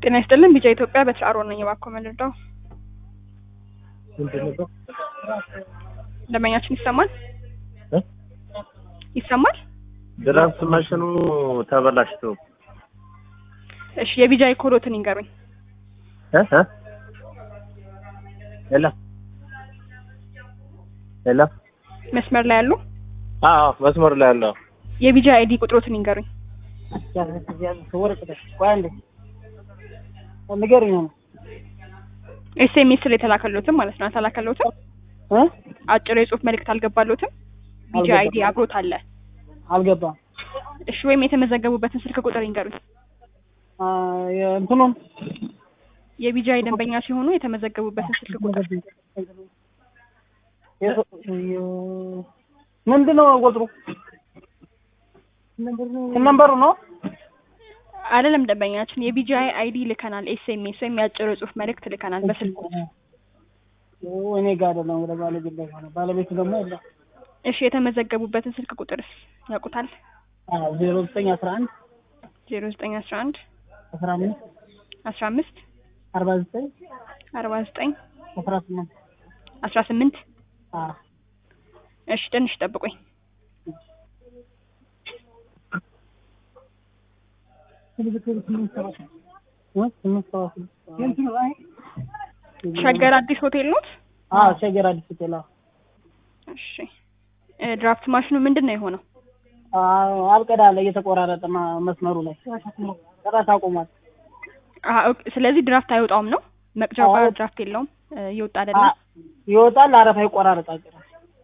ጤና ይስጥልን ቢጫ ኢትዮጵያ በትር አሮን ነኝ። እባክዎ መልርዳው። ምንድን ነው? ደንበኛችን ይሰማል እ? ይሰማል? ድራፍት ማሽኑ ተበላሽቶ እሺ የቢጃ ኮዶትን ይንገሩኝ። እ እ ሄሎ ሄሎ መስመር ላይ ያሉ አዎ መስመር ላይ ያለው የቢጃ አይዲ ቁጥሮትን ይንገሩኝ። ንገሩኝ ነው ኤስኤምኤስ ላይ የተላከሎትም ማለት ነው። አልተላከሎትም? እ አጭር የጽሁፍ መልእክት አልገባሎትም? ቢጃ አይዲ አብሮት አለ። አልገባም። እሺ ወይም የተመዘገቡበትን ስልክ ቁጥር ይንገሩኝ። አ የእንትኑን የቢጃ ደንበኛ ሲሆኑ የተመዘገቡበትን ስልክ ቁጥር ምንድን ነው ቁጥሩ? ነምበሩ ነው። አይደለም ደንበኛችን የቢጂአይ አይዲ ልከናል። ኤስኤምኤስ ወይም የአጭር የጽሁፍ መልእክት ልከናል በስልክ እኔ ጋር አይደለም ወደ ባለቤት ላይ ሆነ። ባለቤቱ ደግሞ የለም። እሺ የተመዘገቡበትን ስልክ ቁጥርስ ያውቁታል? ዜሮ ዘጠኝ አስራ አንድ ዜሮ ዘጠኝ አስራ አንድ አስራ አምስት አስራ አምስት አርባ ዘጠኝ አርባ ዘጠኝ አስራ ስምንት አስራ ስምንት አ እሺ ትንሽ ጠብቁኝ። ሸገር አዲስ ሆቴል ኖት? አዎ ሸገር አዲስ ሆቴል። አዎ እሺ እ ድራፍት ማሽኑ ምንድን ነው የሆነው? አዎ አልቀዳለ እየተቆራረጠ ማ- መስመሩ ላይ ጭራሽ አቁሟል። አሀ ኦኬ። ስለዚህ ድራፍት አይወጣውም ነው? መቅጃው ጋር አዎ። ድራፍት የለውም እ እየወጣ አይደለም። አ- ይወጣል፣ አረፋ ይቆራረጣል። ጭራሽ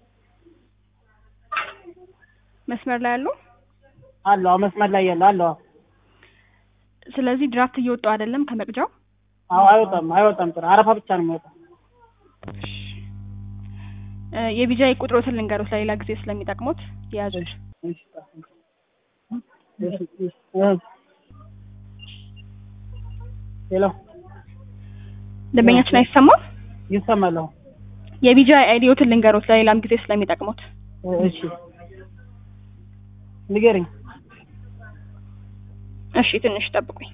መስመር ላይ ያሉ አለው አዎ፣ መስመር ላይ ያለው አለው። አዎ ስለዚህ ድራፍት እየወጣው አይደለም ከመቅጃው። አዎ አይወጣም፣ አይወጣም። ጭራሽ አረፋ ብቻ ነው የሚወጣው። እ የቢጃይ ቁጥሮትን ልንገሩት ለሌላ ጊዜ ስለሚጠቅሙት የያዙት። ሄሎ ደንበኛችን አይሰማም? ይሰማል? አዎ። የቢጃይ አይዲዮትን ልንገሩት ለሌላም ጊዜ ስለሚጠቅሙት። እሺ ንገረኝ። እሺ ትንሽ ጠብቁኝ።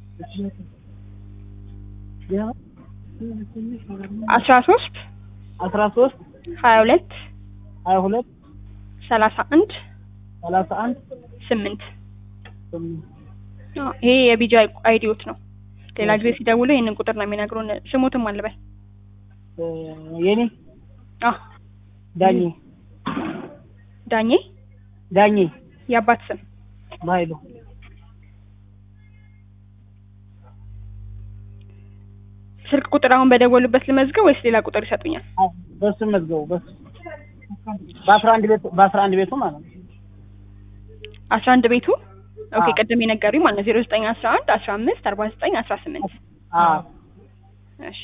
አስራ ሶስት አስራ ሶስት ሀያ ሁለት ሀያ ሁለት ሰላሳ አንድ ሰላሳ አንድ ስምንት አዎ፣ ይሄ የቢጃይ አይዲዮት ነው። ሌላ ጊዜ ሲደውሉ ይህንን ቁጥር ነው የሚነግሩን። ስሙትም አልበል የኔ አዎ፣ ዳኜ ዳኜ ዳኜ የአባት ስም ባይሉ ስልክ ቁጥር አሁን በደወሉበት ልመዝገብ ወይስ ሌላ ቁጥር ይሰጡኛል? በሱ መዝገቡ በሱ በአስራ አንድ ቤቱ በአስራ አንድ ቤቱ ማለት ነው። አስራ አንድ ቤቱ ኦኬ፣ አዎ። ቅድም የነገሩኝ ማለት ነው ዜሮ ዘጠኝ አስራ አንድ አስራ አምስት አርባ ዘጠኝ አስራ ስምንት አዎ እሺ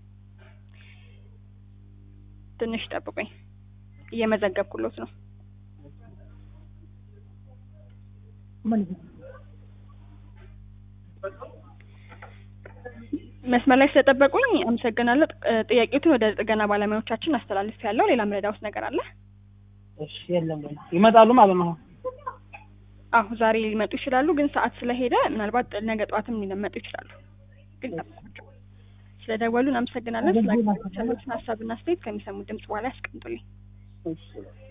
ትንሽ ጠብቁኝ፣ እየመዘገብኩሎት ነው። መስመር ላይ ስለጠበቁኝ አመሰግናለሁ። ጥ- ጥያቄዎትን ወደ ጥገና ባለሙያዎቻችን አስተላልፍ ያለው ሌላ ምረዳውት ነገር አለ? እሺ የለም ይመጣሉ ማለት ነው። አሁ ዛሬ ሊመጡ ይችላሉ፣ ግን ሰዓት ስለሄደ ምናልባት ነገ ጠዋትም ሊመጡ ይችላሉ። ግን ጠብቋቸው። ስለደወሉን አመሰግናለን። ስለ ሀሳብና አስተያየት ከሚሰሙት ድምጽ በኋላ ያስቀምጡልኝ። እሺ